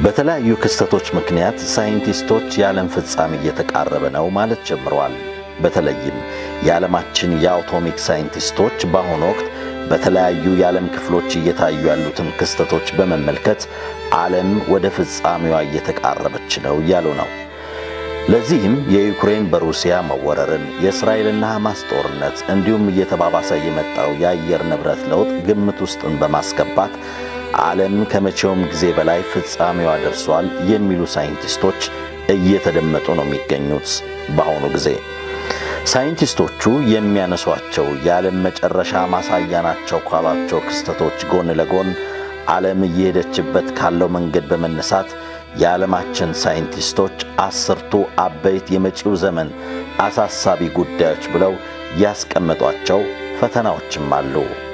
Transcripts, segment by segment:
በተለያዩ ክስተቶች ምክንያት ሳይንቲስቶች የዓለም ፍጻሜ እየተቃረበ ነው ማለት ጀምረዋል። በተለይም የዓለማችን የአቶሚክ ሳይንቲስቶች በአሁኑ ወቅት በተለያዩ የዓለም ክፍሎች እየታዩ ያሉትን ክስተቶች በመመልከት ዓለም ወደ ፍጻሜዋ እየተቃረበች ነው እያሉ ነው። ለዚህም የዩክሬን በሩሲያ መወረርን፣ የእስራኤልና ሐማስ ጦርነት እንዲሁም እየተባባሰ የመጣው የአየር ንብረት ለውጥ ግምት ውስጥን በማስገባት ዓለም ከመቼውም ጊዜ በላይ ፍጻሜዋ ደርሷል የሚሉ ሳይንቲስቶች እየተደመጡ ነው የሚገኙት በአሁኑ ጊዜ። ሳይንቲስቶቹ የሚያነሷቸው የዓለም መጨረሻ ማሳያ ናቸው ካሏቸው ክስተቶች ጎን ለጎን ዓለም እየሄደችበት ካለው መንገድ በመነሳት የዓለማችን ሳይንቲስቶች አስርቱ አበይት የመጪው ዘመን አሳሳቢ ጉዳዮች ብለው ያስቀመጧቸው ፈተናዎችም አሉ።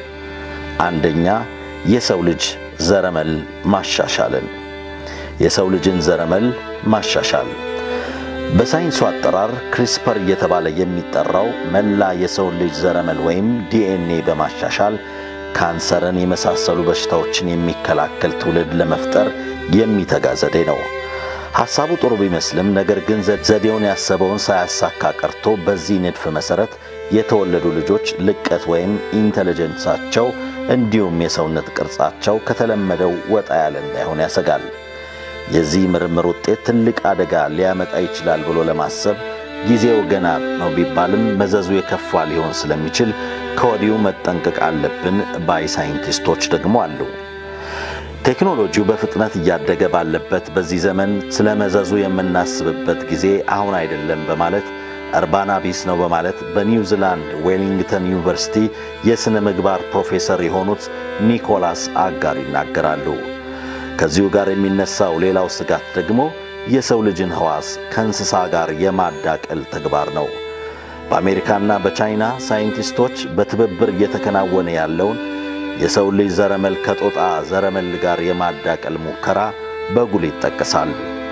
አንደኛ፣ የሰው ልጅ ዘረመል ማሻሻልን። የሰው ልጅን ዘረመል ማሻሻል በሳይንሱ አጠራር ክሪስፐር እየተባለ የሚጠራው መላ የሰውን ልጅ ዘረመል ወይም ዲኤንኤ በማሻሻል ካንሰርን የመሳሰሉ በሽታዎችን የሚከላከል ትውልድ ለመፍጠር የሚተጋ ዘዴ ነው። ሐሳቡ ጥሩ ቢመስልም ነገር ግን ዘዴውን ያሰበውን ሳያሳካ ቀርቶ በዚህ ንድፍ መሠረት የተወለዱ ልጆች ልቀት ወይም ኢንተለጀንሳቸው እንዲሁም የሰውነት ቅርጻቸው ከተለመደው ወጣ ያለ እንዳይሆን ያሰጋል። የዚህ ምርምር ውጤት ትልቅ አደጋ ሊያመጣ ይችላል ብሎ ለማሰብ ጊዜው ገና ነው ቢባልም መዘዙ የከፋ ሊሆን ስለሚችል ከወዲሁ መጠንቀቅ አለብን ባይ ሳይንቲስቶች ደግሞ አሉ። ቴክኖሎጂው በፍጥነት እያደገ ባለበት በዚህ ዘመን ስለ መዘዙ የምናስብበት ጊዜ አሁን አይደለም በማለት እርባና ቢስ ነው በማለት በኒውዚላንድ ዌሊንግተን ዩኒቨርሲቲ የሥነ ምግባር ፕሮፌሰር የሆኑት ኒኮላስ አጋር ይናገራሉ። ከዚሁ ጋር የሚነሳው ሌላው ስጋት ደግሞ የሰው ልጅን ሕዋስ ከእንስሳ ጋር የማዳቀል ተግባር ነው። በአሜሪካና በቻይና ሳይንቲስቶች በትብብር እየተከናወነ ያለውን የሰው ልጅ ዘረመል ከጦጣ ዘረመል ጋር የማዳቀል ሙከራ በጉል ይጠቀሳል።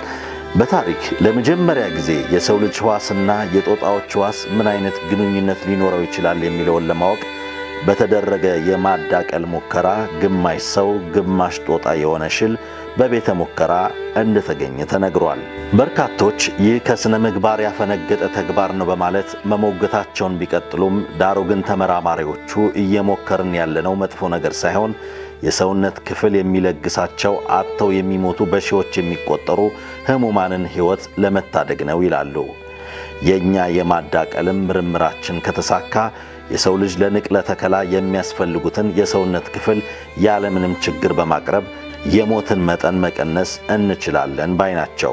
በታሪክ ለመጀመሪያ ጊዜ የሰው ልጅ ሕዋስና የጦጣዎች ሕዋስ ምን አይነት ግንኙነት ሊኖረው ይችላል የሚለውን ለማወቅ በተደረገ የማዳቀል ሙከራ ግማሽ ሰው ግማሽ ጦጣ የሆነ ሽል በቤተ ሙከራ እንደተገኘ ተነግሯል። በርካቶች ይህ ከሥነ ምግባር ያፈነገጠ ተግባር ነው በማለት መሞገታቸውን ቢቀጥሉም ዳሩ ግን ተመራማሪዎቹ እየሞከርን ያለነው መጥፎ ነገር ሳይሆን የሰውነት ክፍል የሚለግሳቸው አጥተው የሚሞቱ በሺዎች የሚቆጠሩ ሕሙማንን ሕይወት ለመታደግ ነው ይላሉ። የእኛ የማዳቀልም ምርምራችን ከተሳካ የሰው ልጅ ለንቅለ ተከላ የሚያስፈልጉትን የሰውነት ክፍል ያለምንም ችግር በማቅረብ የሞትን መጠን መቀነስ እንችላለን ባይ ናቸው።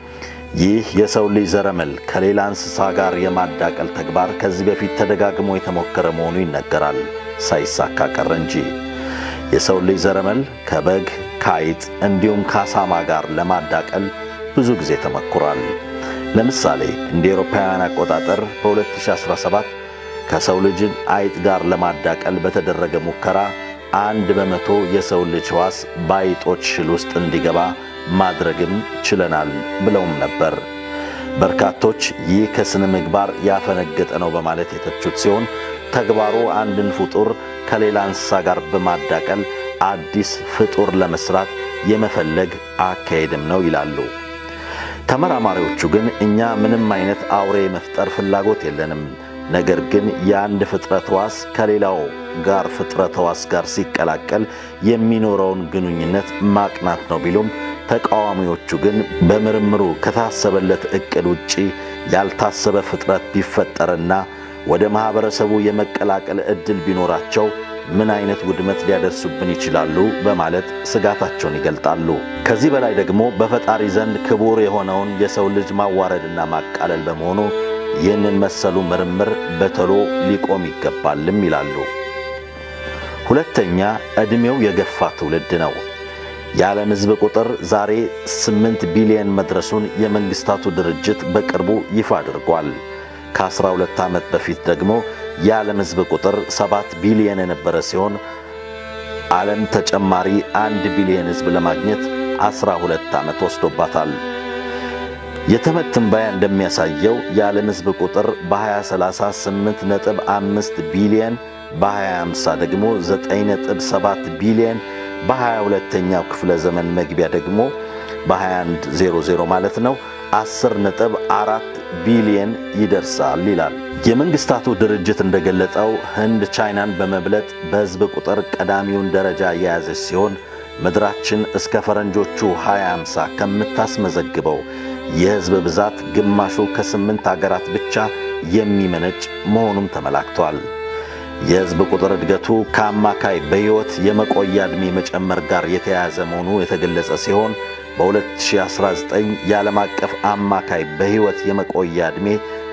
ይህ የሰው ልጅ ዘረመል ከሌላ እንስሳ ጋር የማዳቀል ተግባር ከዚህ በፊት ተደጋግሞ የተሞከረ መሆኑ ይነገራል፣ ሳይሳካ ቀረ እንጂ። የሰው ልጅ ዘረመል ከበግ ከአይጥ እንዲሁም ከአሳማ ጋር ለማዳቀል ብዙ ጊዜ ተሞክሯል። ለምሳሌ እንደ አውሮፓውያን አቆጣጠር በ2017 ከሰው ልጅ አይጥ ጋር ለማዳቀል በተደረገ ሙከራ አንድ በመቶ የሰው ልጅ ሕዋስ በአይጦች ሽል ውስጥ እንዲገባ ማድረግም ችለናል ብለውም ነበር። በርካቶች ይህ ከሥነ ምግባር ያፈነገጠ ነው በማለት የተቹት ሲሆን ተግባሩ አንድን ፍጡር ከሌላ እንስሳ ጋር በማዳቀል አዲስ ፍጡር ለመስራት የመፈለግ አካሄድም ነው ይላሉ። ተመራማሪዎቹ ግን እኛ ምንም አይነት አውሬ መፍጠር ፍላጎት የለንም ነገር ግን የአንድ ፍጥረት ሕዋስ ከሌላው ጋር ፍጥረት ሕዋስ ጋር ሲቀላቀል የሚኖረውን ግንኙነት ማቅናት ነው ቢሉም ተቃዋሚዎቹ ግን በምርምሩ ከታሰበለት ዕቅድ ውጪ ያልታሰበ ፍጥረት ቢፈጠርና ወደ ማኅበረሰቡ የመቀላቀል ዕድል ቢኖራቸው ምን አይነት ውድመት ሊያደርሱብን ይችላሉ በማለት ስጋታቸውን ይገልጣሉ። ከዚህ በላይ ደግሞ በፈጣሪ ዘንድ ክቡር የሆነውን የሰው ልጅ ማዋረድና ማቃለል በመሆኑ ይህንን መሰሉ ምርምር በቶሎ ሊቆም ይገባልም ይላሉ። ሁለተኛ፣ ዕድሜው የገፋ ትውልድ ነው። የዓለም ሕዝብ ቁጥር ዛሬ 8 ቢሊየን መድረሱን የመንግሥታቱ ድርጅት በቅርቡ ይፋ አድርጓል። ከ12 ዓመት በፊት ደግሞ የዓለም ሕዝብ ቁጥር 7 ቢሊየን የነበረ ሲሆን ዓለም ተጨማሪ 1 ቢሊየን ሕዝብ ለማግኘት 12 ዓመት ወስዶባታል። የተመድ ትንበያ እንደሚያሳየው የዓለም ሕዝብ ቁጥር በ2038 ነጥብ 5 ቢሊየን በ2050 ደግሞ 9 ነጥብ 7 ቢሊየን በ22ኛው ክፍለ ዘመን መግቢያ ደግሞ በ2100 ማለት ነው 10 ነጥብ 4 ቢሊየን ይደርሳል ይላል። የመንግስታቱ ድርጅት እንደገለጸው ህንድ ቻይናን በመብለጥ በሕዝብ ቁጥር ቀዳሚውን ደረጃ የያዘች ሲሆን ምድራችን እስከ ፈረንጆቹ 2050 ከምታስመዘግበው የሕዝብ ብዛት ግማሹ ከስምንት አገራት ብቻ የሚመነጭ መሆኑም ተመላክቷል። የሕዝብ ቁጥር እድገቱ ከአማካይ በሕይወት የመቆያ ዕድሜ መጨመር ጋር የተያያዘ መሆኑ የተገለጸ ሲሆን በ2019 የዓለም አቀፍ አማካይ በሕይወት የመቆያ ዕድሜ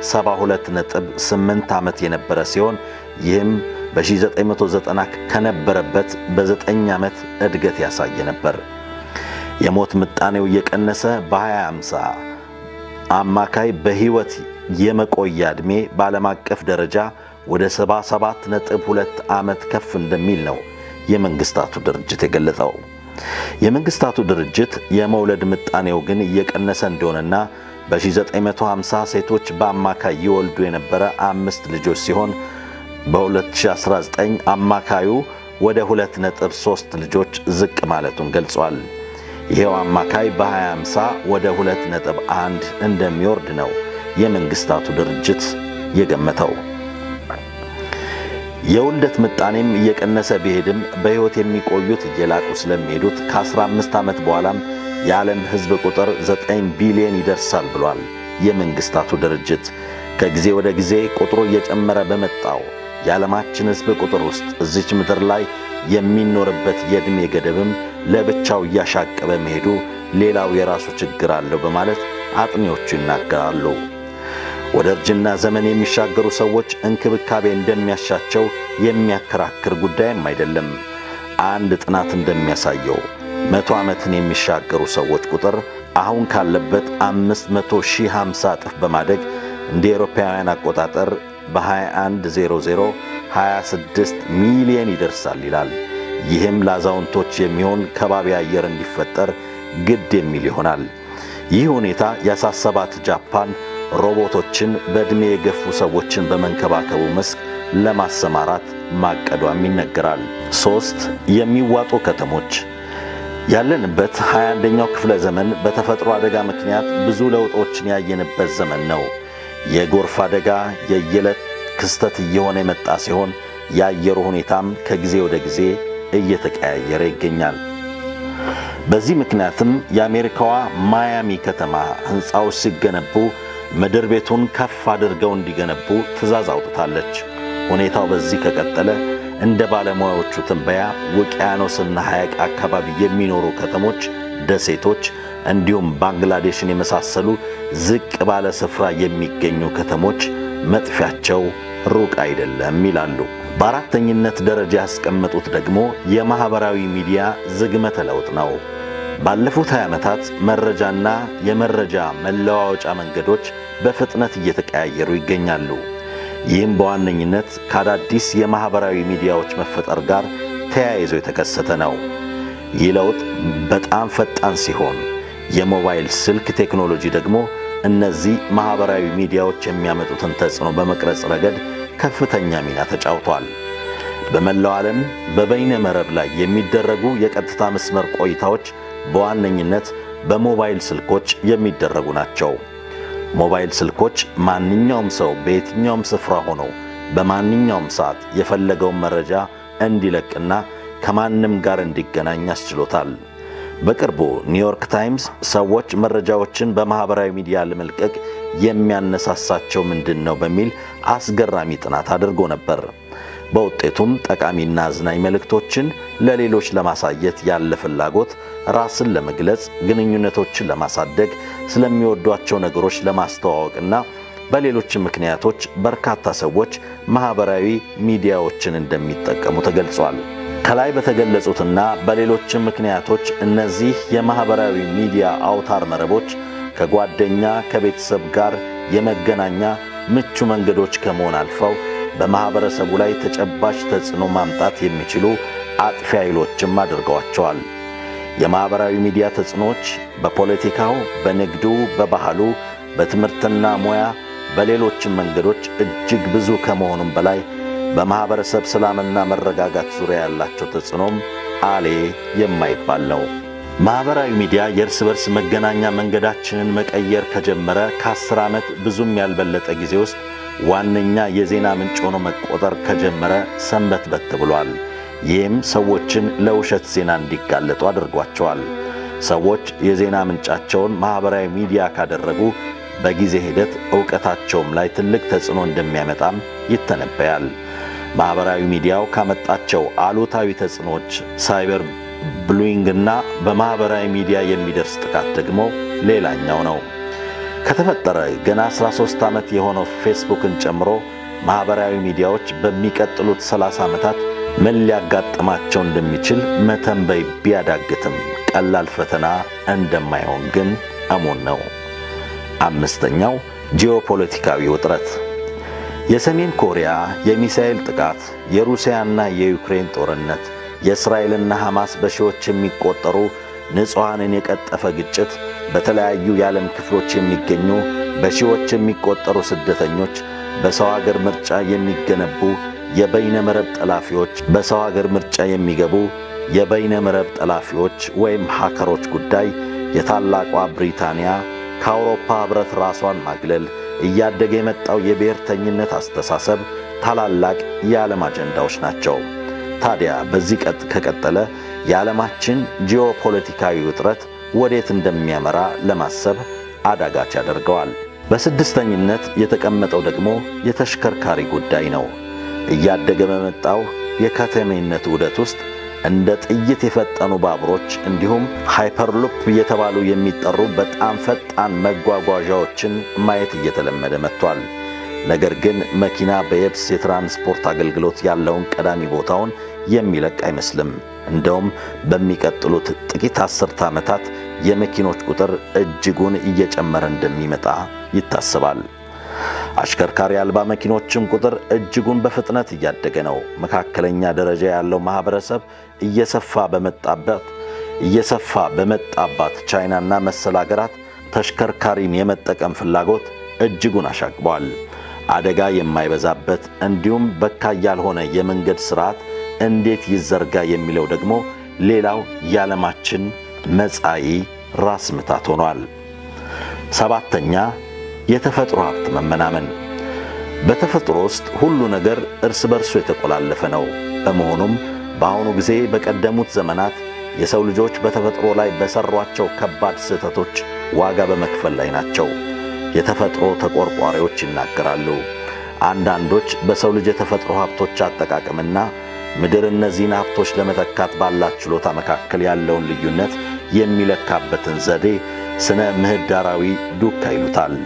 72.8 ዓመት የነበረ ሲሆን ይህም በ1990 ከነበረበት በ9 ዓመት እድገት ያሳየ ነበር። የሞት ምጣኔው እየቀነሰ በ2050 አማካይ በሕይወት የመቆያ ዕድሜ በዓለም አቀፍ ደረጃ ወደ 77.2 ዓመት ከፍ እንደሚል ነው የመንግስታቱ ድርጅት የገለጸው። የመንግስታቱ ድርጅት የመውለድ ምጣኔው ግን እየቀነሰ እንደሆነና በ1950 ሴቶች በአማካይ ይወልዱ የነበረ አምስት ልጆች ሲሆን በ2019 አማካዩ ወደ 2.3 ልጆች ዝቅ ማለቱን ገልጿል። ይሄው አማካይ በ2050 ወደ 2.1 እንደሚወርድ ነው የመንግስታቱ ድርጅት የገመተው። የውልደት ምጣኔም እየቀነሰ ቢሄድም በሕይወት የሚቆዩት እየላቁ ስለሚሄዱት ከ15 ዓመት በኋላም የዓለም ሕዝብ ቁጥር 9 ቢሊዮን ይደርሳል ብሏል የመንግስታቱ ድርጅት። ከጊዜ ወደ ጊዜ ቁጥሩ እየጨመረ በመጣው የዓለማችን ሕዝብ ቁጥር ውስጥ እዚች ምድር ላይ የሚኖርበት የዕድሜ ገደብም ለብቻው እያሻቀበ መሄዱ ሌላው የራሱ ችግር አለው በማለት አጥኚዎቹ ይናገራሉ። ወደ እርጅና ዘመን የሚሻገሩ ሰዎች እንክብካቤ እንደሚያሻቸው የሚያከራክር ጉዳይም አይደለም። አንድ ጥናት እንደሚያሳየው መቶ ዓመትን የሚሻገሩ ሰዎች ቁጥር አሁን ካለበት አምስት መቶ ሺህ ሃምሳ እጥፍ በማደግ እንደ ኤሮፓውያን አቆጣጠር በ2100 26 ሚሊየን ይደርሳል ይላል። ይህም ለአዛውንቶች የሚሆን ከባቢ አየር እንዲፈጠር ግድ የሚል ይሆናል። ይህ ሁኔታ ያሳሰባት ጃፓን ሮቦቶችን በዕድሜ የገፉ ሰዎችን በመንከባከቡ መስክ ለማሰማራት ማቀዷም ይነገራል። ሦስት የሚዋጡ ከተሞች ያለንበት 21ኛው ክፍለ ዘመን በተፈጥሮ አደጋ ምክንያት ብዙ ለውጦችን ያየንበት ዘመን ነው። የጎርፍ አደጋ የየዕለት ክስተት እየሆነ የመጣ ሲሆን የአየሩ ሁኔታም ከጊዜ ወደ ጊዜ እየተቀያየረ ይገኛል። በዚህ ምክንያትም የአሜሪካዋ ማያሚ ከተማ ሕንፃዎች ሲገነቡ ምድር ቤቱን ከፍ አድርገው እንዲገነቡ ትዕዛዝ አውጥታለች። ሁኔታው በዚህ ከቀጠለ እንደ ባለሙያዎቹ ትንበያ ውቅያኖስና ሐይቅ አካባቢ የሚኖሩ ከተሞች፣ ደሴቶች እንዲሁም ባንግላዴሽን የመሳሰሉ ዝቅ ባለ ስፍራ የሚገኙ ከተሞች መጥፊያቸው ሩቅ አይደለም ይላሉ። በአራተኝነት ደረጃ ያስቀመጡት ደግሞ የማኅበራዊ ሚዲያ ዝግመተ ለውጥ ነው። ባለፉት 20 ዓመታት መረጃና የመረጃ መለዋወጫ መንገዶች በፍጥነት እየተቀያየሩ ይገኛሉ። ይህም በዋነኝነት ከአዳዲስ የማኅበራዊ ሚዲያዎች መፈጠር ጋር ተያይዞ የተከሰተ ነው። ይህ ለውጥ በጣም ፈጣን ሲሆን የሞባይል ስልክ ቴክኖሎጂ ደግሞ እነዚህ ማኅበራዊ ሚዲያዎች የሚያመጡትን ተጽዕኖ በመቅረጽ ረገድ ከፍተኛ ሚና ተጫውቷል። በመላው ዓለም በበይነ መረብ ላይ የሚደረጉ የቀጥታ መስመር ቆይታዎች በዋነኝነት በሞባይል ስልኮች የሚደረጉ ናቸው። ሞባይል ስልኮች ማንኛውም ሰው በየትኛውም ስፍራ ሆኖ በማንኛውም ሰዓት የፈለገውን መረጃ እንዲለቅና ከማንም ጋር እንዲገናኝ አስችሎታል። በቅርቡ ኒውዮርክ ታይምስ ሰዎች መረጃዎችን በማኅበራዊ ሚዲያ ለመልቀቅ የሚያነሳሳቸው ምንድን ነው በሚል አስገራሚ ጥናት አድርጎ ነበር። በውጤቱም ጠቃሚና አዝናኝ መልእክቶችን ለሌሎች ለማሳየት ያለ ፍላጎት፣ ራስን ለመግለጽ፣ ግንኙነቶችን ለማሳደግ፣ ስለሚወዷቸው ነገሮች ለማስተዋወቅና በሌሎችም ምክንያቶች በርካታ ሰዎች ማኅበራዊ ሚዲያዎችን እንደሚጠቀሙ ተገልጿል። ከላይ በተገለጹትና በሌሎችም ምክንያቶች እነዚህ የማኅበራዊ ሚዲያ አውታር መረቦች ከጓደኛ ከቤተሰብ ጋር የመገናኛ ምቹ መንገዶች ከመሆን አልፈው በማኅበረሰቡ ላይ ተጨባጭ ተጽዕኖ ማምጣት የሚችሉ አጥፊ ኃይሎችም አድርገዋቸዋል። የማኅበራዊ ሚዲያ ተጽዕኖዎች በፖለቲካው፣ በንግዱ፣ በባህሉ፣ በትምህርትና ሙያ፣ በሌሎችም መንገዶች እጅግ ብዙ ከመሆኑም በላይ በማኅበረሰብ ሰላምና መረጋጋት ዙሪያ ያላቸው ተጽዕኖም አሌ የማይባል ነው። ማኅበራዊ ሚዲያ የእርስ በርስ መገናኛ መንገዳችንን መቀየር ከጀመረ ከአስር ዓመት ብዙም ያልበለጠ ጊዜ ውስጥ ዋነኛ የዜና ምንጭ ሆኖ መቆጠር ከጀመረ ሰንበትበት ብሏል። ይህም ሰዎችን ለውሸት ዜና እንዲጋለጡ አድርጓቸዋል። ሰዎች የዜና ምንጫቸውን ማኅበራዊ ሚዲያ ካደረጉ በጊዜ ሂደት ዕውቀታቸውም ላይ ትልቅ ተጽዕኖ እንደሚያመጣም ይተነበያል። ማኅበራዊ ሚዲያው ካመጣቸው አሉታዊ ተጽዕኖዎች ሳይበር ብሉይንግና በማኅበራዊ ሚዲያ የሚደርስ ጥቃት ደግሞ ሌላኛው ነው። ከተፈጠረ ገና 13 ዓመት የሆነው ፌስቡክን ጨምሮ ማኅበራዊ ሚዲያዎች በሚቀጥሉት 30 ዓመታት ምን ሊያጋጥማቸው እንደሚችል መተንበይ ቢያዳግትም ቀላል ፈተና እንደማይሆን ግን እሙን ነው። አምስተኛው ጂኦፖለቲካዊ ውጥረት የሰሜን ኮሪያ የሚሳኤል ጥቃት፣ የሩሲያና የዩክሬን ጦርነት፣ የእስራኤልና ሐማስ በሺዎች የሚቆጠሩ ንጹሐንን የቀጠፈ ግጭት፣ በተለያዩ የዓለም ክፍሎች የሚገኙ በሺዎች የሚቆጠሩ ስደተኞች፣ በሰው አገር ምርጫ የሚገነቡ የበይነ መረብ ጠላፊዎች፣ በሰው አገር ምርጫ የሚገቡ የበይነ መረብ ጠላፊዎች ወይም ሃከሮች ጉዳይ፣ የታላቋ ብሪታንያ ከአውሮፓ ኅብረት ራሷን ማግለል፣ እያደገ የመጣው የብሔርተኝነት አስተሳሰብ ታላላቅ የዓለም አጀንዳዎች ናቸው። ታዲያ በዚህ ቀጥ ከቀጠለ የዓለማችን ጂኦፖለቲካዊ ውጥረት ወዴት እንደሚያመራ ለማሰብ አዳጋች ያደርገዋል። በስድስተኝነት የተቀመጠው ደግሞ የተሽከርካሪ ጉዳይ ነው። እያደገ በመጣው የከተሜነት ውደት ውስጥ እንደ ጥይት የፈጠኑ ባቡሮች እንዲሁም ሃይፐርሉፕ እየተባሉ የሚጠሩ በጣም ፈጣን መጓጓዣዎችን ማየት እየተለመደ መጥቷል። ነገር ግን መኪና በየብስ የትራንስፖርት አገልግሎት ያለውን ቀዳሚ ቦታውን የሚለቅ አይመስልም። እንደውም በሚቀጥሉት ጥቂት አስርተ ዓመታት የመኪኖች ቁጥር እጅጉን እየጨመረ እንደሚመጣ ይታሰባል። አሽከርካሪ አልባ መኪኖችም ቁጥር እጅጉን በፍጥነት እያደገ ነው። መካከለኛ ደረጃ ያለው ማህበረሰብ እየሰፋ በመጣበት እየሰፋ በመጣባት ቻይናና መሰል አገራት ተሽከርካሪን የመጠቀም ፍላጎት እጅጉን አሻቅቧል። አደጋ የማይበዛበት እንዲሁም በካይ ያልሆነ የመንገድ ስርዓት እንዴት ይዘርጋ የሚለው ደግሞ ሌላው የዓለማችን መጻኢ ራስ ምታት ሆኗል። ሰባተኛ የተፈጥሮ ሀብት መመናመን። በተፈጥሮ ውስጥ ሁሉ ነገር እርስ በርሱ የተቆላለፈ ነው። በመሆኑም በአሁኑ ጊዜ በቀደሙት ዘመናት የሰው ልጆች በተፈጥሮ ላይ በሠሯቸው ከባድ ስህተቶች ዋጋ በመክፈል ላይ ናቸው። የተፈጥሮ ተቆርቋሪዎች ይናገራሉ። አንዳንዶች በሰው ልጅ የተፈጥሮ ሀብቶች አጠቃቀምና ምድር እነዚህን ሀብቶች ለመተካት ባላት ችሎታ መካከል ያለውን ልዩነት የሚለካበትን ዘዴ ስነ ምህዳራዊ ዱካ ይሉታል።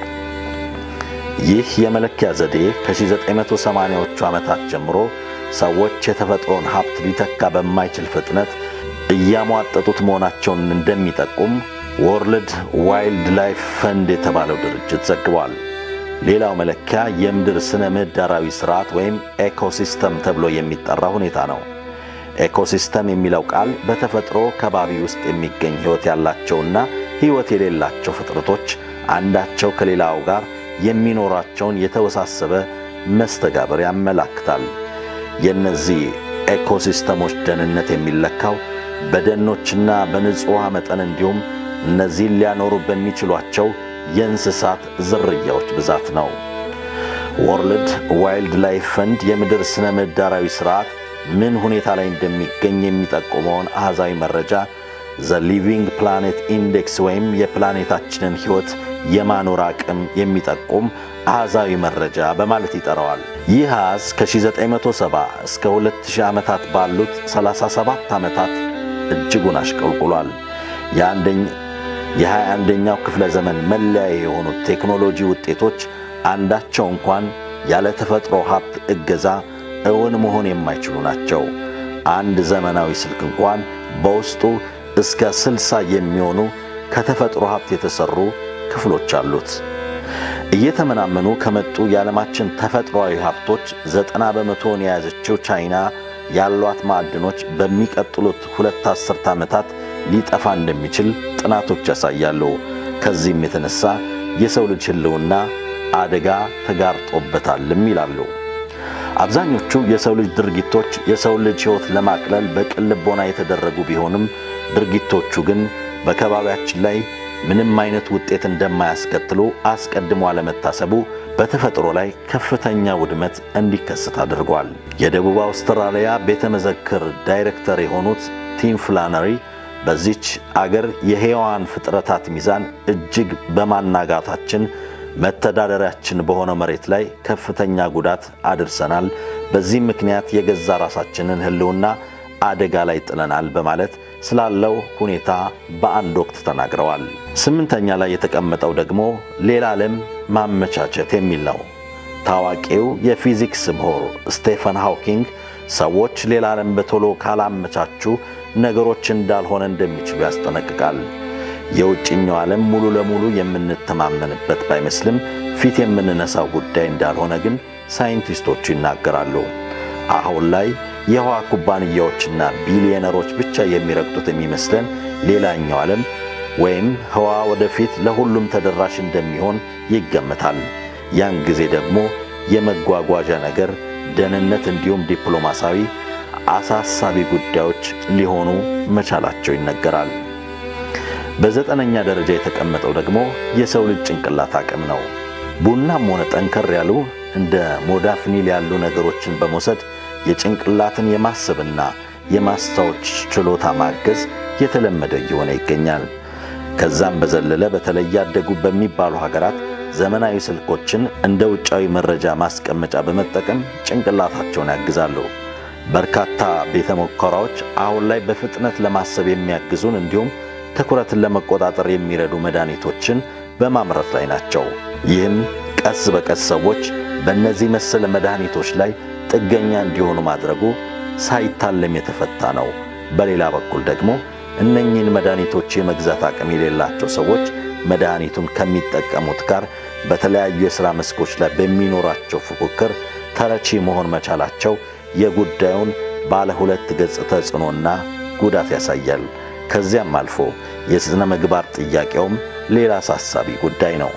ይህ የመለኪያ ዘዴ ከ1980ዎቹ ዓመታት ጀምሮ ሰዎች የተፈጥሮን ሀብት ሊተካ በማይችል ፍጥነት እያሟጠጡት መሆናቸውን እንደሚጠቁም ወርልድ ዋይልድ ላይፍ ፈንድ የተባለው ድርጅት ዘግቧል። ሌላው መለኪያ የምድር ስነ ምህዳራዊ ስርዓት ወይም ኤኮሲስተም ተብሎ የሚጠራ ሁኔታ ነው። ኤኮሲስተም የሚለው ቃል በተፈጥሮ ከባቢ ውስጥ የሚገኝ ሕይወት ያላቸውና ሕይወት የሌላቸው ፍጥረቶች አንዳቸው ከሌላው ጋር የሚኖራቸውን የተወሳሰበ መስተጋብር ያመላክታል። የእነዚህ ኤኮሲስተሞች ደህንነት የሚለካው በደኖችና በንጹሕ ውሃ መጠን እንዲሁም እነዚህን ሊያኖሩ በሚችሏቸው የእንስሳት ዝርያዎች ብዛት ነው። ወርልድ ዋይልድ ላይፍ ፈንድ የምድር ስነ ምህዳራዊ ሥርዓት ምን ሁኔታ ላይ እንደሚገኝ የሚጠቁመውን አሕዛዊ መረጃ ዘ ሊቪንግ ፕላኔት ኢንዴክስ ወይም የፕላኔታችንን ሕይወት የማኖር አቅም የሚጠቁም አሕዛዊ መረጃ በማለት ይጠራዋል። ይህ አሃዝ ከ1970 እስከ 2000 ዓመታት ባሉት 37 ዓመታት እጅጉን አሽቆልቁሏል። የሃያ አንደኛው ክፍለ ዘመን መለያ የሆኑት ቴክኖሎጂ ውጤቶች አንዳቸው እንኳን ያለ ተፈጥሮ ሀብት እገዛ እውን መሆን የማይችሉ ናቸው። አንድ ዘመናዊ ስልክ እንኳን በውስጡ እስከ ስልሳ የሚሆኑ ከተፈጥሮ ሀብት የተሰሩ ክፍሎች አሉት። እየተመናመኑ ከመጡ የዓለማችን ተፈጥሯዊ ሀብቶች ዘጠና በመቶውን የያዘችው ቻይና ያሏት ማዕድኖች በሚቀጥሉት ሁለት አስርት ዓመታት ሊጠፋ እንደሚችል ጥናቶች ያሳያሉ። ከዚህም የተነሳ የሰው ልጅ ሕልውና አደጋ ተጋርጦበታልም ይላሉ። አብዛኞቹ የሰው ልጅ ድርጊቶች የሰው ልጅ ሕይወት ለማቅለል በቅን ልቦና የተደረጉ ቢሆንም ድርጊቶቹ ግን በከባቢያችን ላይ ምንም አይነት ውጤት እንደማያስከትሉ አስቀድሞ አለመታሰቡ በተፈጥሮ ላይ ከፍተኛ ውድመት እንዲከሰት አድርጓል። የደቡብ አውስትራሊያ ቤተ መዘክር ዳይሬክተር የሆኑት ቲም ፍላነሪ በዚች አገር የሕያዋን ፍጥረታት ሚዛን እጅግ በማናጋታችን መተዳደሪያችን በሆነው መሬት ላይ ከፍተኛ ጉዳት አድርሰናል። በዚህም ምክንያት የገዛ ራሳችንን ሕልውና አደጋ ላይ ጥለናል በማለት ስላለው ሁኔታ በአንድ ወቅት ተናግረዋል። ስምንተኛ ላይ የተቀመጠው ደግሞ ሌላ ዓለም ማመቻቸት የሚል ነው። ታዋቂው የፊዚክስ ምሁር ስቴፈን ሃውኪንግ ሰዎች ሌላ ዓለም በቶሎ ካላመቻቹ ነገሮች እንዳልሆነ እንደሚችሉ ያስጠነቅቃል። የውጭኛው ዓለም ሙሉ ለሙሉ የምንተማመንበት ባይመስልም ፊት የምንነሳው ጉዳይ እንዳልሆነ ግን ሳይንቲስቶቹ ይናገራሉ። አሁን ላይ የህዋ ኩባንያዎችና ቢሊዮነሮች ብቻ የሚረግጡት የሚመስለን ሌላኛው ዓለም ወይም ህዋ ወደፊት ለሁሉም ተደራሽ እንደሚሆን ይገመታል። ያን ጊዜ ደግሞ የመጓጓዣ ነገር፣ ደህንነት እንዲሁም ዲፕሎማሲያዊ አሳሳቢ ጉዳዮች ሊሆኑ መቻላቸው ይነገራል። በዘጠነኛ ደረጃ የተቀመጠው ደግሞ የሰው ልጅ ጭንቅላት አቅም ነው። ቡናም ሆነ ጠንከር ያሉ እንደ ሞዳፍኒል ያሉ ነገሮችን በመውሰድ የጭንቅላትን የማሰብና የማስታወስ ችሎታ ማገዝ የተለመደ እየሆነ ይገኛል። ከዛም በዘለለ በተለይ ያደጉ በሚባሉ ሀገራት ዘመናዊ ስልኮችን እንደ ውጫዊ መረጃ ማስቀመጫ በመጠቀም ጭንቅላታቸውን ያግዛሉ። በርካታ ቤተ ሙከራዎች አሁን ላይ በፍጥነት ለማሰብ የሚያግዙን እንዲሁም ትኩረትን ለመቆጣጠር የሚረዱ መድኃኒቶችን በማምረት ላይ ናቸው። ይህም ቀስ በቀስ ሰዎች በእነዚህ መሰል መድኃኒቶች ላይ ጥገኛ እንዲሆኑ ማድረጉ ሳይታለም የተፈታ ነው። በሌላ በኩል ደግሞ እነኚህን መድኃኒቶች የመግዛት አቅም የሌላቸው ሰዎች መድኃኒቱን ከሚጠቀሙት ጋር በተለያዩ የሥራ መስኮች ላይ በሚኖራቸው ፉክክር ተረቺ መሆን መቻላቸው የጉዳዩን ባለ ሁለት ገጽ ተጽዕኖና ጉዳት ያሳያል። ከዚያም አልፎ የሥነ ምግባር ጥያቄውም ሌላ አሳሳቢ ጉዳይ ነው።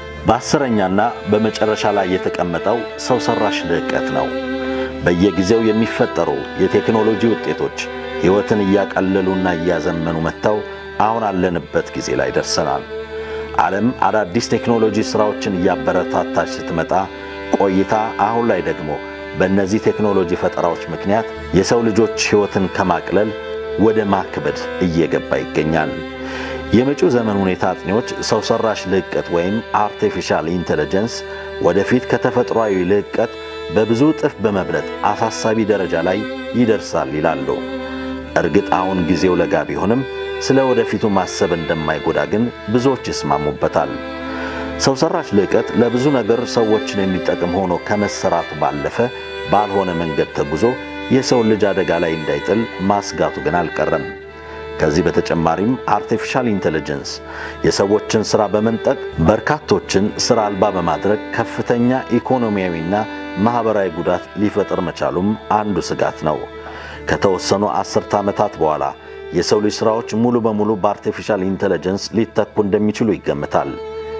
በአስረኛና በመጨረሻ ላይ የተቀመጠው ሰው ሠራሽ ልዕቀት ነው። በየጊዜው የሚፈጠሩ የቴክኖሎጂ ውጤቶች ሕይወትን እያቀለሉና እያዘመኑ መጥተው አሁን አለንበት ጊዜ ላይ ደርሰናል። ዓለም አዳዲስ ቴክኖሎጂ ሥራዎችን እያበረታታች ስትመጣ ቆይታ አሁን ላይ ደግሞ በእነዚህ ቴክኖሎጂ ፈጠራዎች ምክንያት የሰው ልጆች ሕይወትን ከማቅለል ወደ ማክበድ እየገባ ይገኛል። የመጪው ዘመን ሁኔታ አጥኚዎች ሰው ሠራሽ ልዕቀት ወይም አርቲፊሻል ኢንቴሊጀንስ ወደፊት ከተፈጥሯዊ ልዕቀት በብዙ እጥፍ በመብለጥ አሳሳቢ ደረጃ ላይ ይደርሳል ይላሉ። እርግጥ አሁን ጊዜው ለጋ ቢሆንም ስለ ወደፊቱ ማሰብ እንደማይጎዳ ግን ብዙዎች ይስማሙበታል። ሰው ሠራሽ ልዕቀት ለብዙ ነገር ሰዎችን የሚጠቅም ሆኖ ከመሰራቱ ባለፈ ባልሆነ መንገድ ተጉዞ የሰውን ልጅ አደጋ ላይ እንዳይጥል ማስጋቱ ግን አልቀረም። ከዚህ በተጨማሪም አርቲፊሻል ኢንቴሊጀንስ የሰዎችን ሥራ በመንጠቅ በርካቶችን ሥራ አልባ በማድረግ ከፍተኛ ኢኮኖሚያዊና ማኅበራዊ ጉዳት ሊፈጥር መቻሉም አንዱ ስጋት ነው። ከተወሰኑ አስርተ ዓመታት በኋላ የሰው ልጅ ሥራዎች ሙሉ በሙሉ በአርቲፊሻል ኢንቴሊጀንስ ሊተኩ እንደሚችሉ ይገምታል።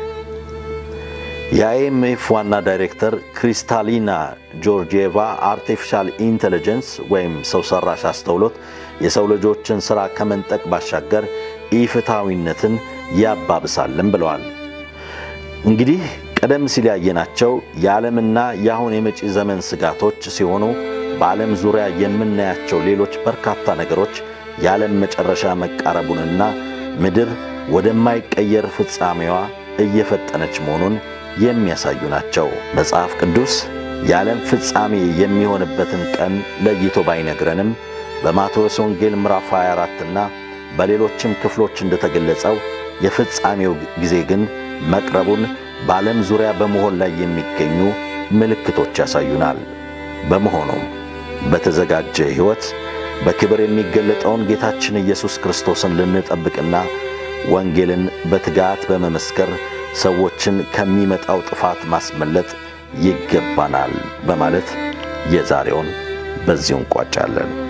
የአይኤምኤፍ ዋና ዳይሬክተር ክሪስታሊና ጆርጂየቫ አርቲፊሻል ኢንቴሊጀንስ ወይም ሰው ሠራሽ አስተውሎት የሰው ልጆችን ሥራ ከመንጠቅ ባሻገር ኢፍትሐዊነትን ያባብሳልም ብለዋል። እንግዲህ ቀደም ሲል ያየናቸው የዓለምና የአሁን የመጪ ዘመን ስጋቶች ሲሆኑ በዓለም ዙሪያ የምናያቸው ሌሎች በርካታ ነገሮች የዓለም መጨረሻ መቃረቡንና ምድር ወደማይቀየር ፍጻሜዋ እየፈጠነች መሆኑን የሚያሳዩ ናቸው። መጽሐፍ ቅዱስ የዓለም ፍጻሜ የሚሆንበትን ቀን ለይቶ ባይነግረንም በማቴዎስ ወንጌል ምዕራፍ 24 እና በሌሎችም ክፍሎች እንደተገለጸው የፍጻሜው ጊዜ ግን መቅረቡን በዓለም ዙሪያ በመሆን ላይ የሚገኙ ምልክቶች ያሳዩናል። በመሆኑም በተዘጋጀ ሕይወት በክብር የሚገለጠውን ጌታችን ኢየሱስ ክርስቶስን ልንጠብቅና ወንጌልን በትጋት በመመስከር ሰዎችን ከሚመጣው ጥፋት ማስመለጥ ይገባናል በማለት የዛሬውን በዚሁ እንቋጫለን።